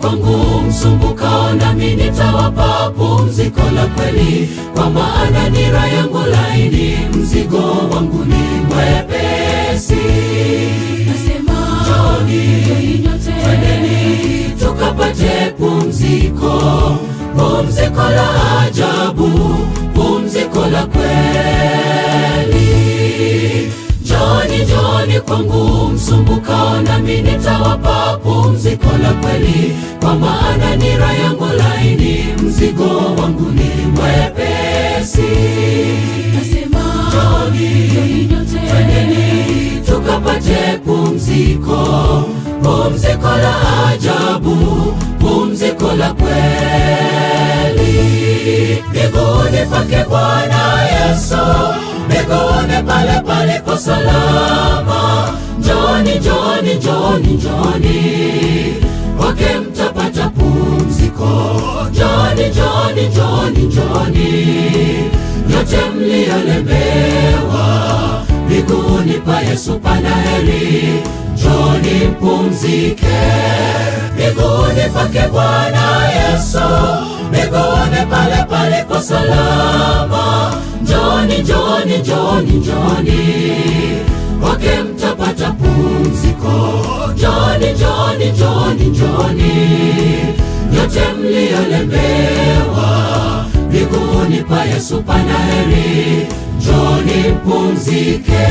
kwangu msumbukao, nami nitawapa pumziko la kweli, kwa maana nira yangu laini, mzigo wangu ni mwepesi. Nasema Njooni, njooni nyote, twendeni tukapate pumziko, pumziko la ajabu, pumziko la kweli. Njooni, njooni kwangu msumbukao, nami nitawapa pumziko la kweli, kwa maana nira yangu laini, mzigo wangu ni mwepesi. nasema Njooni, njooni nyote, Twendeni tukapate pumziko, pumziko la ajabu, pumziko la kweli. Miguuni pake Bwana Yesu, miguuni pale palipo salama. Njoni, njoni, njoni, njoni, kwake mtapata pumziko. Njoni, njoni, njoni, njoni, nyote mliolemewa miguuni pa Yesu pana heri, njoni mpumzike miguuni pake Bwana Yesu, miguuni pale palipo salama. Njoni, njoni, njoni, njoni, kwake mtapata pumziko. Njoni, njoni, njoni, njoni, nyote mliolemewa miguuni pa Yesu pana heri, njoni mpumzike.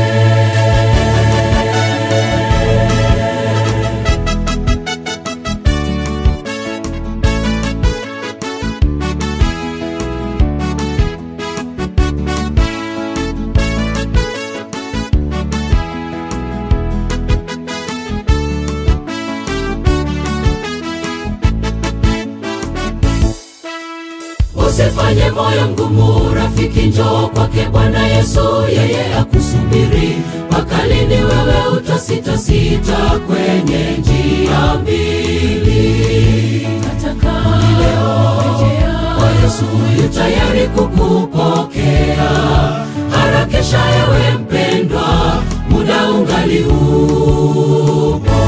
Usifanye moyo ngumu, rafiki, njoo kwake Bwana Yesu, yeye akusubiri. Mpaka lini wewe utasitasita kwenye njia mbili? nataka Leo rejea kwa Yesu yu tayari kukupokea. Harakisha ewe mpendwa, muda ungali upo.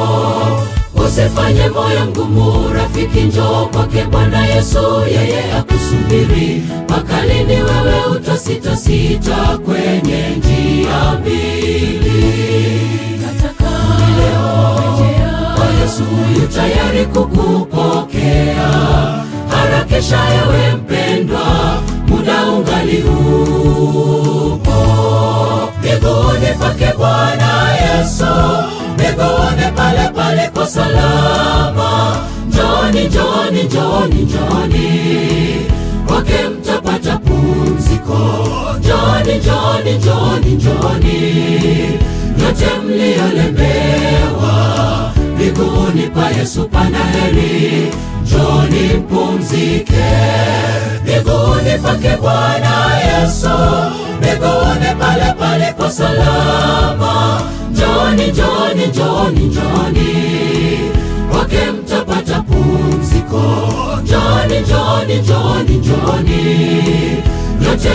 Usifanye moyo ngumu, rafiki, njoo kwake Bwana Yesu, yeye akusubiri. Mpaka lini wewe utasitasita kwenye njia mbili? nataka Leo rejea kwa Yesu yu tayari kukupokea. Harakisha ewe mpendwa, muda ungali upo. Miguuni pake Bwana Yesu, miguuni pale palipo salama. Njoni, njoni, njoni, njoni, kwake mtapata pumziko. Njoni, njoni, njoni, njoni, nyote mliolemewa miguuni pa Yesu pana heri, njoni mpumzike miguuni pake Bwana Yesu, miguuni pale palipo salama. Njoni, njoni, njoni, njoni, kwake mtapata pumziko. Njoni, njoni, njoni, njoni, nyote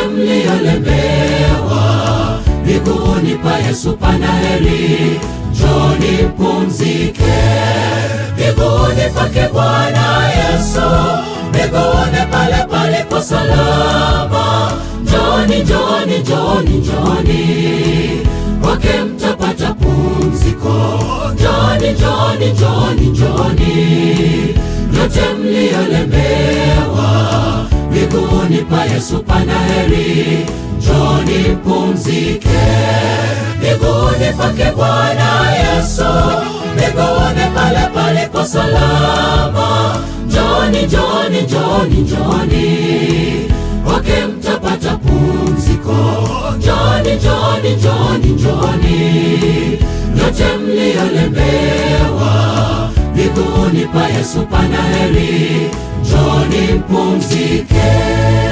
mliolemewa miguuni pa Yesu pana heri, njoni mpumzike miguuni pake Bwana Yesu, miguuni pale palipo salama. Njoni, njoni, njoni, njoni, kwake mtapata pumziko. Njoni, njoni, njoni, njoni, nyote mliolemewa miguuni pa Yesu pana heri, njoni mpumzike miguuni pake Bwana Yesu, miguuni pale palipo salama. Njoni, njoni, njoni, njoni, kwake mtapata pumziko. Njoni, njoni, njoni, njoni, nyote mliolemewa miguuni miguuni pa Yesu pana heri, njoni mpumzike.